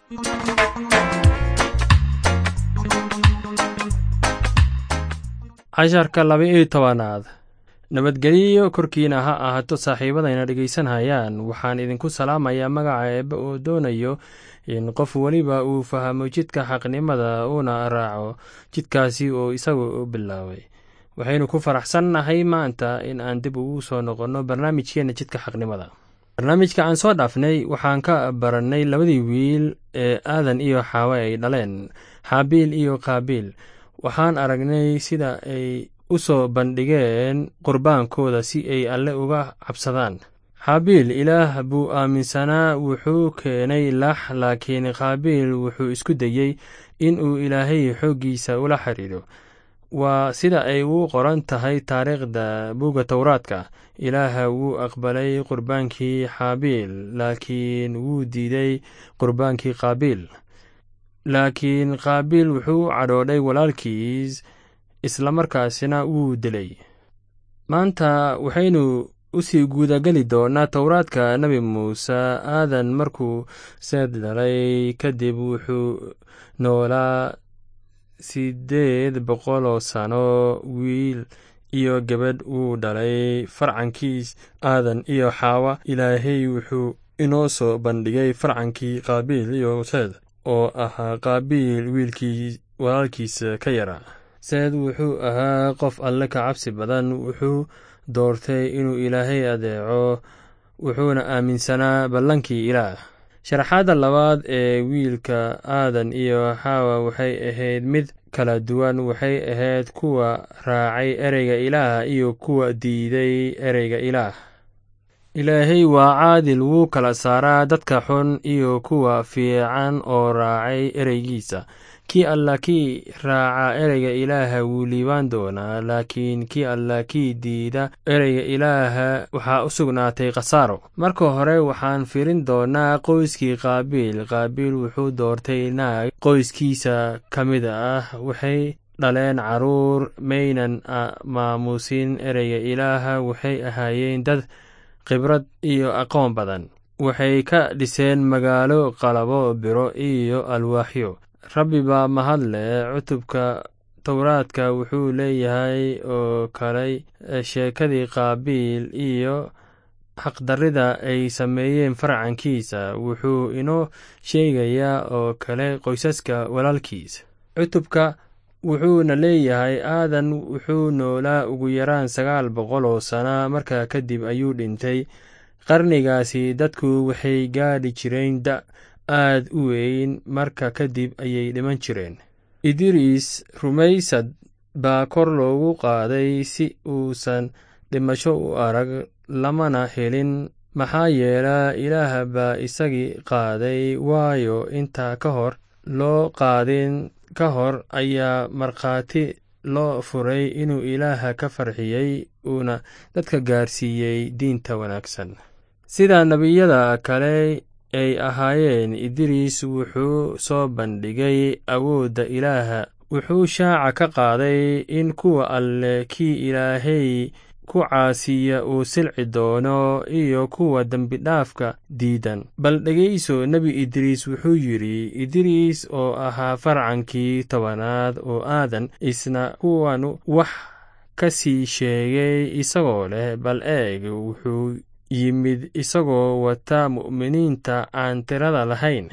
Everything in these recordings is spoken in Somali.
casharka laba-iyo tobanaad nabadgelyo korkiina ha ahaato saaxiibadayna dhegaysanhayaan waxaan idinku salaamayaa magaca eebbe oo doonayo in qof weliba uu fahmo jidka xaqnimada uuna raaco jidkaasi oo isagu u bilaabay waxaynu ku faraxsannahay maanta in aan dib ugu soo noqonno barnaamijkeenna jidka xaqnimada barnaamijka aan soo dhaafnay waxaan ka barannay labadii wiil ee aadan iyo xaawe ay dhaleen xaabiil iyo qaabiil waxaan aragnay sida ay u soo bandhigeen qurbaankooda si ay alle uga cabsadaan xaabiil ilaah buu aaminsanaa wuxuu keenay lax laakiin qaabiil wuxuu isku dayey in uu ilaahay xooggiisa ula xidhiidho waa sida ay u qoran tahay taariikhda buugga towraadka ilaah wuu aqbalay qurbaankii xaabiil laakiin wuu diiday qurbaankii qaabiil laakiin qaabiil wuxuu u cadhoodhay walaalkiis islamarkaasina wuu dilay maanta waxaynu usii guudageli doonaa towraadka nebi muuse aadan markuu seed dhalay kadib wuxuu noolaa siddeed boqoloo sano wiil iyo gabadh wuu dhalay farcankiis aadan iyo xaawa ilaahay wuxuu inoo soo bandhigay farcankii qaabiil iyo seed oo ahaa qaabiil wiilkii walaalkiisa ka yaraa seed wuxuu ahaa qof alle ka cabsi badan wuxuu doortay inuu ilaahay adeeco wuxuuna aaminsanaa ballankii ilaah sharaxaadda labaad ee wiilka aadan iyo xaawa waxay ahayd mid kala duwan waxay ahayd kuwa raacay ereyga ilaah iyo kuwa diiday ereyga ilaah ilaahay waa caadil wuu kala saaraa dadka xun iyo kuwa fiican oo raacay ereygiisa kii alla kii raaca ereyga ilaaha wuu liibaan doonaa laakiin kii alla kii diida ereyga ilaaha waxaa u sugnaatay khasaaro marka hore waxaan firin doonaa qoyskii qaabiil qaabiil wuxuu doortay naag qoyskiisa ka mid ah waxay dhaleen caruur maynan maamuusin ereyga ilaaha waxay ahaayeen dad khibrad iyo aqoon badan waxay ka dhiseen magaalo qalabo biro iyo alwaaxyo rabbi baa mahad leh cutubka towraadka wuxuu leeyahay oo kaley sheekadii qaabiil iyo xaqdarrida ay sameeyeen farcankiisa wuxuu inoo sheegayaa oo kale qoysaska walaalkiis cutubka wuxuuna leeyahay aadan wuxuu noolaa ugu yaraan sagaal boqol oo sana markaa kadib ayuu dhintay qarnigaasi dadku waxay gaadhi jireen da aad u weyn marka kadib ayay dhiman jireen idriis rumaysad baa kor loogu qaaday si uusan dhimasho u arag lamana helin maxaa yeela ilaah baa isagii qaaday waayo intaa ka hor loo qaadin ka hor ayaa markhaati loo furay inuu ilaaha ka farxiyey uuna dadka gaarsiiyey diinta wanaagsan sida nebiyada kale ay ahaayeen idriis wuxuu soo bandhigay awoodda ilaaha wuxuu shaaca ka qaaday in kuwa alle kii ilaahay ku caasiya uu silci doono iyo kuwa dembidhaafka diidan bal dhegayso nebi idriis wuxuu yidhi idriis oo ahaa farcankii tobanaad oo aadan isna kuwanu wax ka sii sheegay isagoo leh bal eeg wuxuu yimid isagoo wata mu'miniinta aan tirada lahayn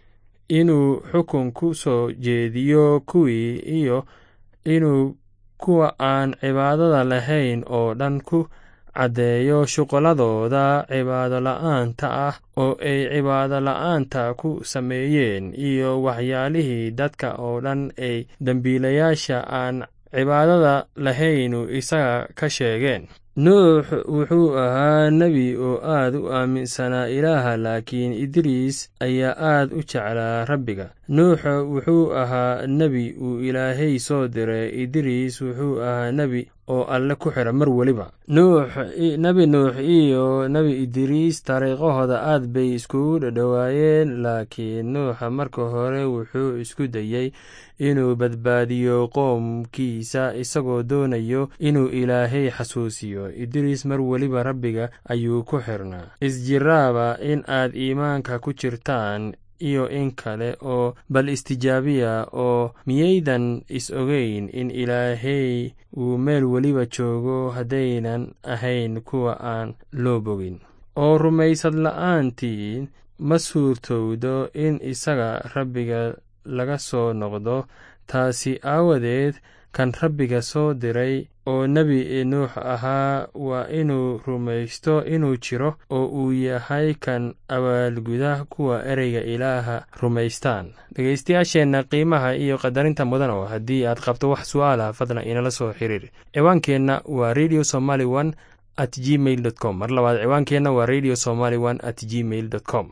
inuu xukun ku soo jeediyo kuwii iyo inuu kuwa aan cibaadada lahayn oo dhan ku caddeeyo shuqulladooda cibaado la'aanta ah oo ay cibaado la'aanta ku sameeyeen iyo waxyaalihii dadka oo dhan ay dembiilayaasha aan cibaadada lahaynu isaga ka sheegeen nuux wuxuu ahaa nebi oo aad u aaminsanaa ilaaha laakiin idriis ayaa aad u jeclaa rabbiga nuux wuxuu ahaa nebi uu ilaahay soo diray idriis wuxuu ahaa nebi oo alle ku xira mar weliba nuux nebi nuux iyo nebi idriis dariiqahooda aad bay iskugu dhadhowaayeen laakiin nuuxa marka hore wuxuu isku dayey inuu badbaadiyo qoomkiisa isagoo doonayo inuu ilaahay xasuusiyo idriis mar weliba rabbiga ayuu ku xirnaa isjiraaba in aad iimaanka ku jirtaan iyo in kale oo bal istijaabiya oo miyaydan is ogeyn in ilaahey uu meel weliba joogo haddaynan ahayn kuwa aan loo bogin oo rumaysad la'aantiin ma suurtowdo in isaga rabbiga laga soo noqdo taasi aawadeed kan rabbiga soo diray oo nebi nuux ahaa waa inuu rumaysto inuu jiro oo uu yahay kan abaalguda kuwa ereyga ilaaha rumaystaan dhegaystayaasheenna qiimaha iyo qadarinta mudan oo haddii aad qabto wax su'aalah fadlan inala soo xiriir ciwaankeenna waa radio somaly one at gmail dot com mar labaad ciwaankeenna waa radio somaly one at gmail dot com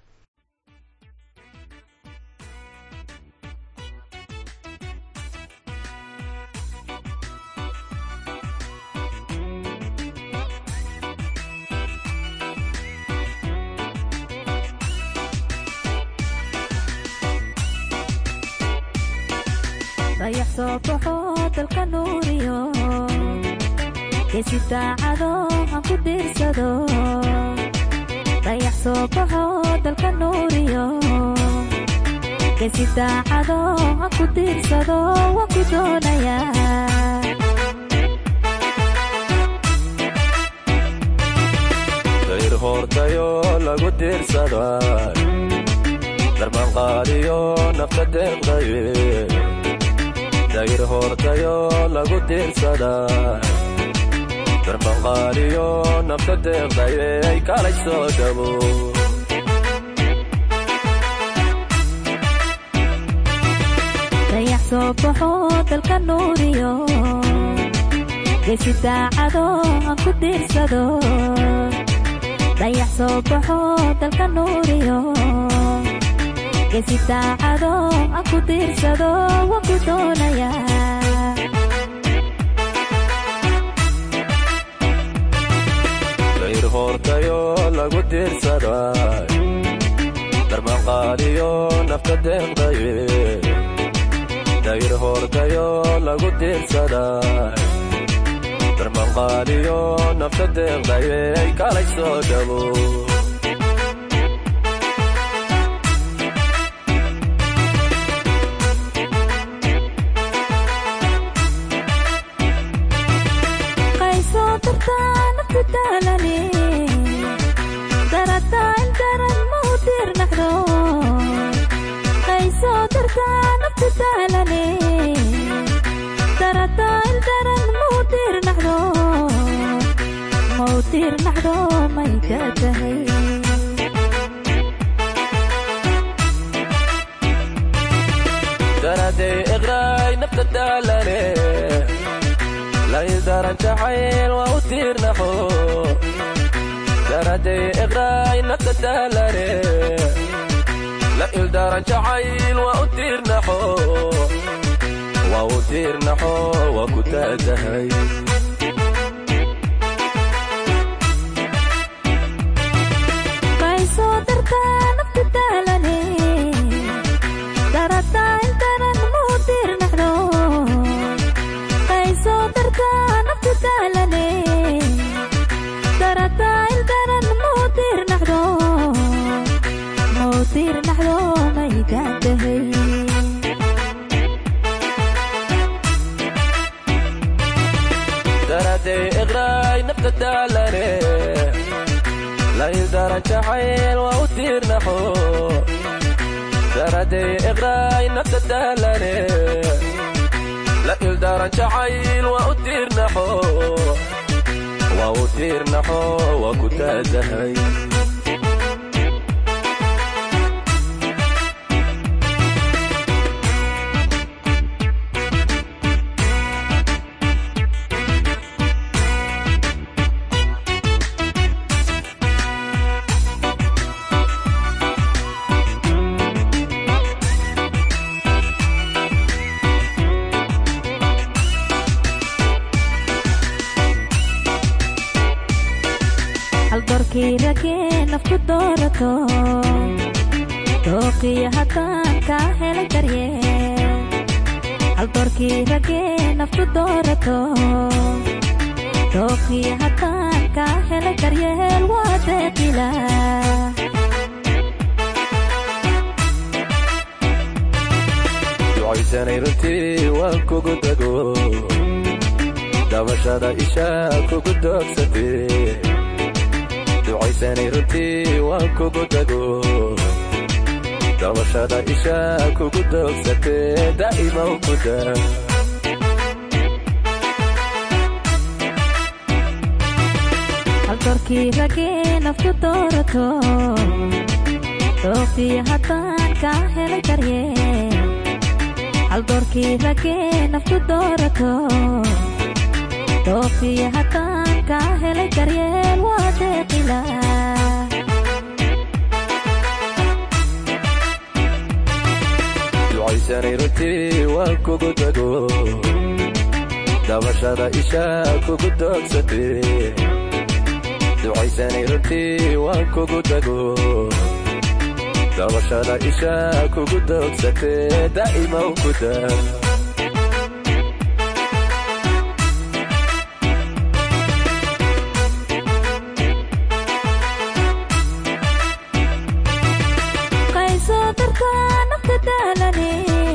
dayax soo baxo dalka nuuriyo geesi daacado aan ku diirsado dayax soo baxo dalka nuuriyo geesi daacado aan ku diirsado waan ku doonayaa dayr hoortayo lagu diirsada darmanqaadiyo nafta deeqdaye dayr hoortayo lagu diirsada darmanqaadiyo nafta deeqdaye ay kalay soo dhabo dayax soo baxo dalka nuuriyo geesi daacado aan ku diirsado dayax soo baxo dalka nuuriyo geesi daacado aan ku diirsado waan ku doonayaa dayr hoortayo lagu diirsada darmanqaadiyo nafta deeqdaye dayr hoortayo lagu diirsada darmanqaadiyo nafta deeqdaye ay kalay soo dhabo qaysoo dartaa naftu daalane darataa intaran ma u diirnaxdo qaysoo dartaa naftu daalane darataa intaran ma u diirnaxdo ma u diirnaxdo may ka tahay daraday iqraay nafta daalane laydaran jacayl waa u tiirnaxo daraday iqraay nafta daalane la ildaran jacayl waa u tiirnaxo waa u tiirnaxo waa ku taatahay qaysoo dartaa naftu daalane darataa intaran ma u diirnaxdo qaysoo dartaa naftu daalane darataa intaran ma u diirnaxdo ma u diirnaxdo may kaa tahay daraday iqraay nafta daalane laydaran jacayl waa u tiirnaxo daraday iqraay nafta daalane la ildaran jacayl waa u tiirnaxo waa u tiirnaxo waa ku taatahay haldoorkii ragee nafku doorato dooqiyo haddaan kaa helay daryeel haldoorkii ragee nafku doorato dooqiyo haddaan kaa helay daryeel waa deeqila ducaysanay runtii waan kugu dago dabashada isha kugu doogsatee ducaysanay runtii waan kugu dago dabashada isha kugu doogsatee daa'ima ku daa halkorkii ragee naftu doorato dooqii haddaan kaa helay daryeel haldoorkii ragee naftu doorato dooqii haddaan kaa helay daryeel waa deeqila ducaysanay runtii waan kugu dago dabashada isha kugu doogsatee ducaysanay runtii waan kugu dago dabashada isha kugu doogsatee daa'ima ku daa qaysoo dartaa nafta daalane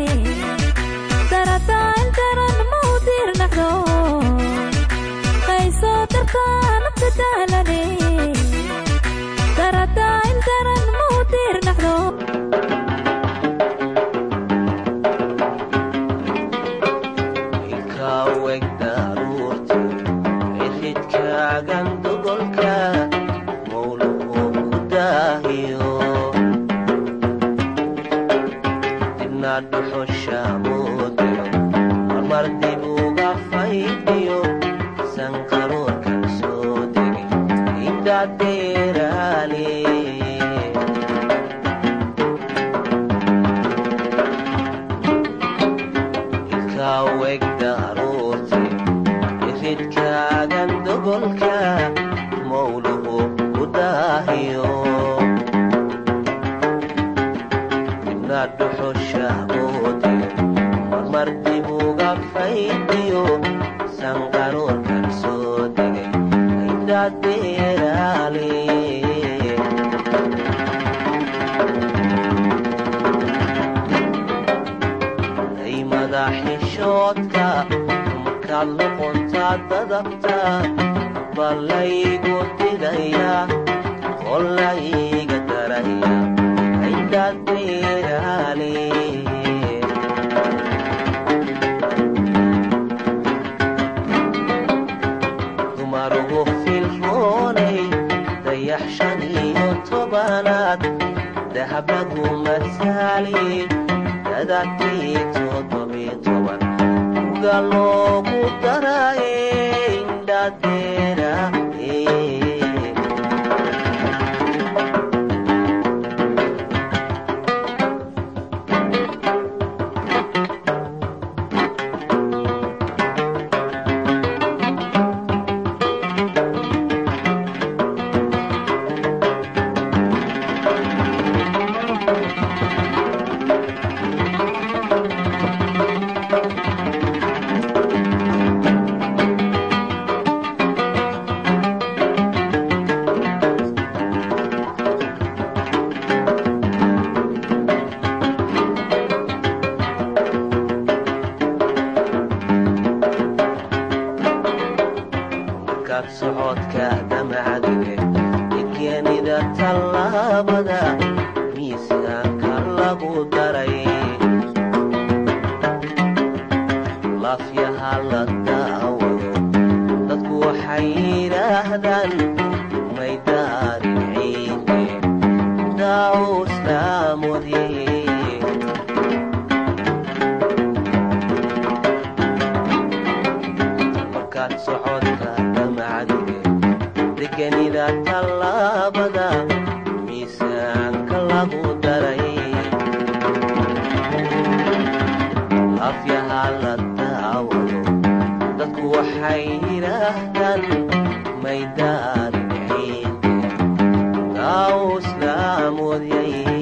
darataan daran ma u diirnacdo qaysoo dartaa nafta daalane darataan daran ma u diirnacdo ilkaaweg daruurti ciridkaagan dogolka mawluhu ku daahiyo dibna dhuxusha muudiro marmar dib uga faydiyo sanqaroorkan soo degi indadeeraale ilkaaweg daruurti iridkaagan dogolka mawluhu ku daahiyo dibna dhuxusha muudiro marmar dib uga faydiyo sanqaroorkan soo degay indadeeraale ay madaxishoodka markaad noqontaa dadabta ballaygu didaya qolayga daraya indadeeraale dumarugu filroonay dayax shan iyo tobanaad dahabagu masaali dadakii toddobiyo toban uga loogu daraye indhadeera markaad socodka damacdige degenida tallaabada miisaanka lagu daray laafyaha la daawado dadku waxay yidhaahdaan may daarin ciide daawuslaamodye markaad socodka damacdige degenida tallaabada miisaanka lagu daray afyaha la daawado dadku waxay yidhaahdaan may daarin ciide daaw islaamoodyaye